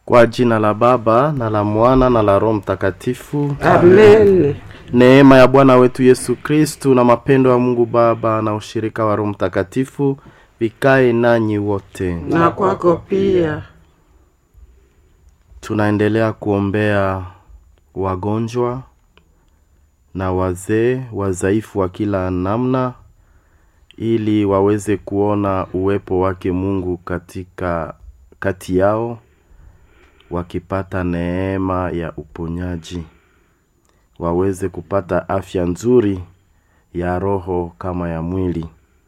Kwa jina la Baba na la Mwana na la Roho Mtakatifu. Amen. Neema ya Bwana wetu Yesu Kristu na mapendo ya Mungu Baba na ushirika wa Roho Mtakatifu vikae nanyi wote. Na kwako pia. Tunaendelea kuombea wagonjwa na wazee wadhaifu wa kila namna ili waweze kuona uwepo wake Mungu katika kati yao wakipata neema ya uponyaji waweze kupata afya nzuri ya roho kama ya mwili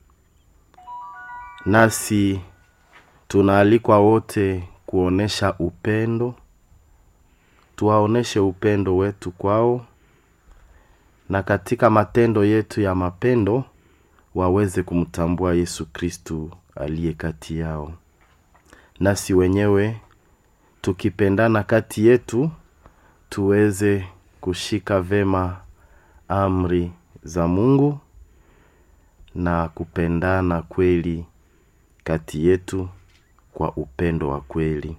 nasi tunaalikwa wote kuonesha upendo tuwaoneshe upendo wetu kwao na katika matendo yetu ya mapendo waweze kumtambua yesu kristu aliye kati yao nasi wenyewe tukipendana kati yetu tuweze kushika vema amri za mungu na kupendana kweli kati yetu kwa upendo wa kweli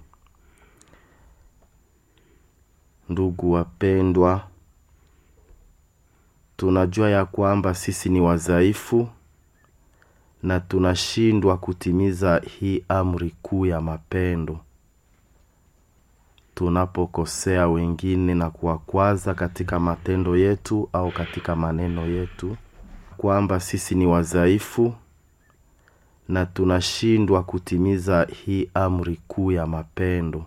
ndugu wapendwa tunajua ya kwamba sisi ni wadhaifu na tunashindwa kutimiza hii amri kuu ya mapendo tunapokosea wengine na kuwakwaza katika matendo yetu au katika maneno yetu kwamba sisi ni wadhaifu na tunashindwa kutimiza hii amri kuu ya mapendo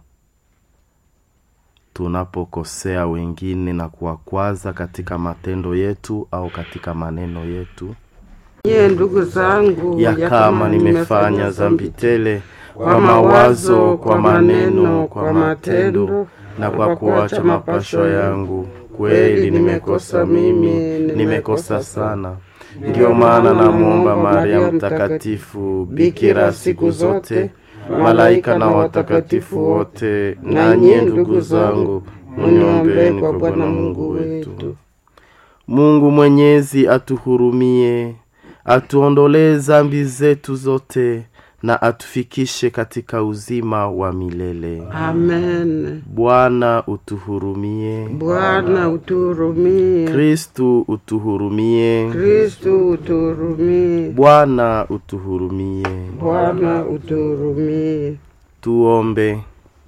tunapokosea wengine na kuwakwaza katika matendo yetu au katika maneno yetu Nyie ndugu zangu, ya kama nimefanya dhambi tele kwa mawazo kwa maneno kwa matendo na kwa kuacha mapasho yangu kweli nimekosa mimi nimekosa sana ndiyo maana namwomba maria mtakatifu bikira siku zote malaika na watakatifu wote na nyie ndugu zangu muniombeni kwa bwana mungu wetu mungu mwenyezi atuhurumie atuondolee zambi zetu zote na atufikishe katika uzima wa milele Amen. bwana utuhurumie Bwana utuhurumie. kristu utuhurumie Kristu utuhurumie. bwana utuhurumie Bwana utuhurumie. tuombe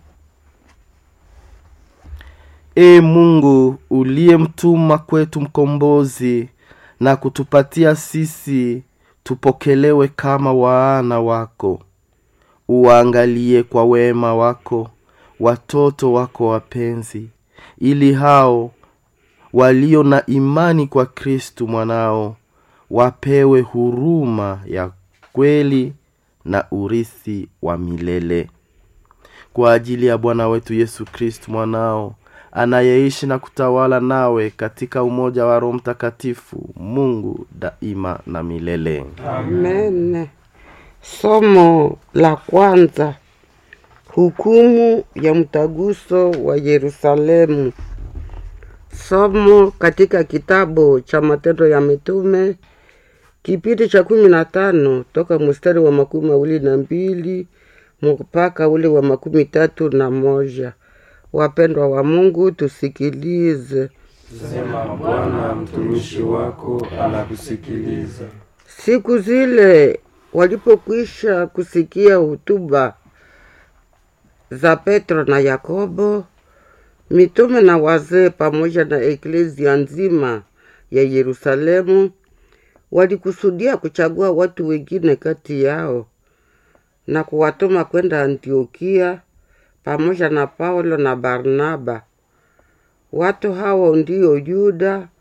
e mungu uliyemtuma kwetu mkombozi na kutupatia sisi tupokelewe kama waana wako uwaangalie kwa wema wako watoto wako wapenzi ili hao walio na imani kwa kristu mwanao wapewe huruma ya kweli na urithi wa milele kwa ajili ya bwana wetu yesu kristu mwanao anayeishi na kutawala nawe katika umoja wa roho mtakatifu mungu daima na milele Amen. Somo la kwanza. Hukumu ya mtaguso wa Yerusalemu. Somo katika kitabu cha Matendo ya Mitume kipindi cha kumi na tano toka mstari wa makumi mawili na mbili mpaka ule wa makumi tatu na moja. Wapendwa wa Mungu, tusikilize. Sema Bwana, mtumishi wako anakusikiliza. Siku zile walipokwisha kusikia hutuba za Petro na Yakobo, mitume na wazee pamoja na eklezia nzima ya Yerusalemu walikusudia kuchagua watu wengine kati yao na kuwatuma kwenda Antiokia pamoja na Paulo na Barnaba. Watu hao ndio Yuda